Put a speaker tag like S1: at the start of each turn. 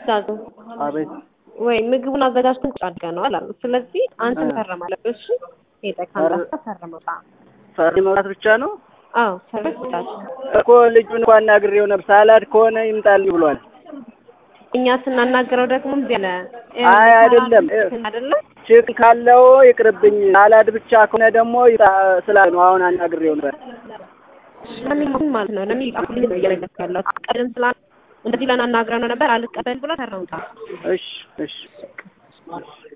S1: ዛዙ
S2: አቤት
S1: ወይ ምግቡን አዘጋጅተን ቁጭ አድርገነዋል አሉ። ስለዚህ አንተ መፈረም አለብህ። እሺ ሄደህ ካንተ ፈርመው።
S2: ፈሪ መብላት ብቻ ነው
S1: አዎ ሰርቪስ ይጣል
S2: እኮ ልጁን እንኳን አናግሬው ነበር። ሳላድ ከሆነ ይምጣልኝ ብሏል።
S1: እኛ ስናናግረው ደግሞ እዚህ አለ
S2: አይ አይደለም
S1: አይደለም
S2: ችግር ካለው ይቅርብኝ፣ ሳላድ ብቻ ከሆነ ደግሞ ይምጣ ስላለ ነው። አሁን አናግሬው ነበር።
S1: ማንኛውም ማለት ነው ለምን ይጣፉልኝ ነው እየነገርኩህ ያለሁት። ቀደም ስላ እንደዚህ ለናናግረው ነው ነበር አልቀበል ብሎ ተረውታ
S2: እሺ እሺ